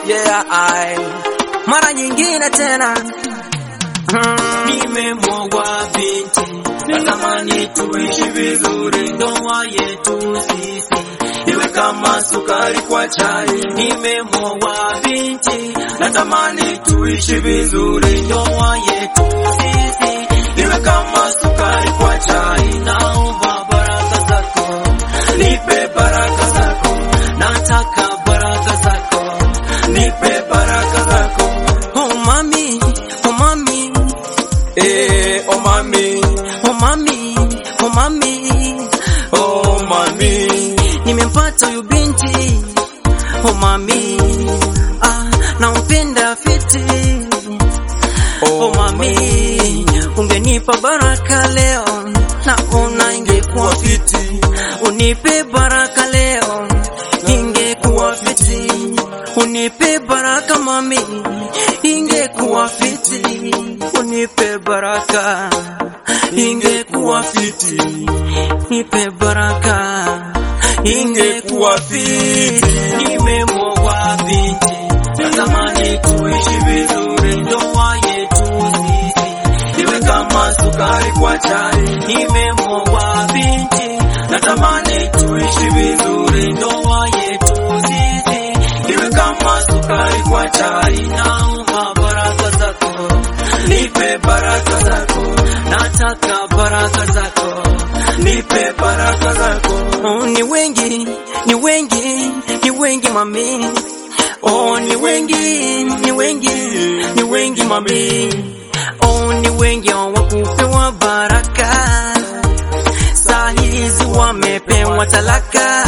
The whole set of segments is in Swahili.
yeah, I. Mara nyingine tena mm. Nimemwagwa binti, natamani tuishi vizuri, ndoa yetu sisi iwe kama sukari kwa chai. Nimemwagwa binti, natamani tuishi vizuri, ndoa yetu sisi iwe kama sukari kwa chai. Naomba baraka zako, nipe baraka zako, nataka baraka zako, nipe baraka zako. Oh mami, oh mami, Eh, oh mami, oh mami, oh mami, oh mami. nimempata huyu binti. Oh mami, ah, nampenda fiti. Oh mami, ungenipa baraka leo, naona ingekuwa fiti. Unipe baraka leo, ingekuwa fiti. Unipe baraka mami, ingekuwa fiti. Unipe baraka, ingekuwa fiti. Nipe baraka, ingekuwa fiti. Nimemwagwa binti, natamani tuishi vizuri, ndoa yetu sisi iwe kama sukari kwa chai. Nimemwagwa binti, natamani tuishi vizuri, ndoa yetu sisi iwe kama sukari kwa chai. Naomba baraka zako, nipe baraka zako, nataka baraka zako, nipe baraka zako. Oh, ni wengi, ni wengi, ni wengi mami. Oh, ni wengi, ni wengi, ni wengi mami. Oh, ni wengi hawakupewa baraka, saa hizi wamepewa talaka.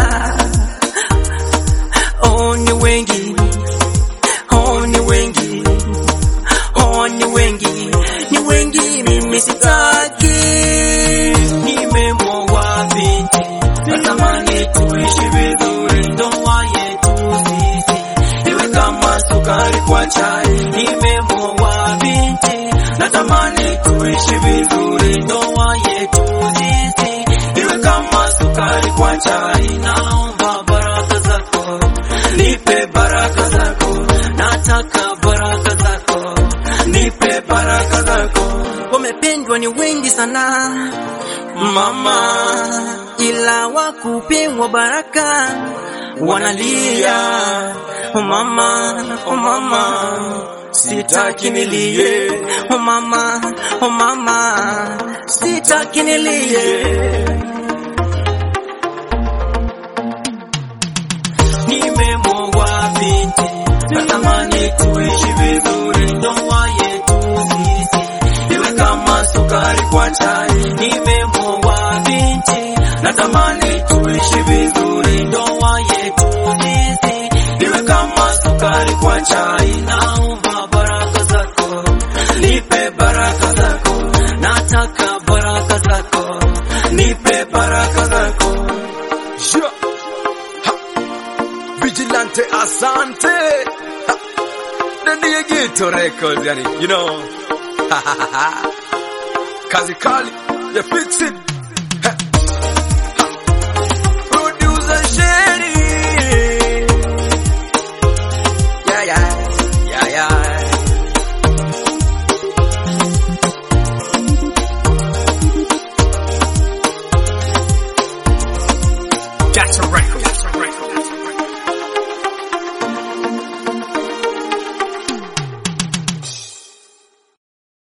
Oh, ni wengi, oh, ni wengi, oh, ni wengi, ni wengi, mimi sitaki. Nimemwagwa binti, natamani tuishi vizuri, ndoa yetu sisi iwe kama sukari kwa chai. Nimemwagwa binti, natamani tuishi vizuri, ndoa yetu sisi iwe kama sukari kwa chai. Naomba baraka zako, nipe baraka zako, nataka baraka zako, nipe baraka zako. wamependwa ni wengi sana mama, ila wakupewa baraka wanalia. Oh mama, oh mama, sitaki nilie. Oh mama, oh mama, sitaki nilie. Nimemwagwa binti, natamani tuishi vizuri, ndoa yetu sisi iwe kama sukari kwa chai. Nimemwagwa binti, natamani tuishi vizuri, ndoa yetu sisi iwe kama sukari kwa chai. Naomba baraka zako, nipe baraka zako, nataka baraka zako, nipe baraka zako. Sure. Ha. Vigilante asante. Ha. Na ndiye Gito Records yani, you know. Kazi kali ya fix it. Ha. Ha. Producer Sherry. Yeah, yeah. Yeah, yeah. That's a record.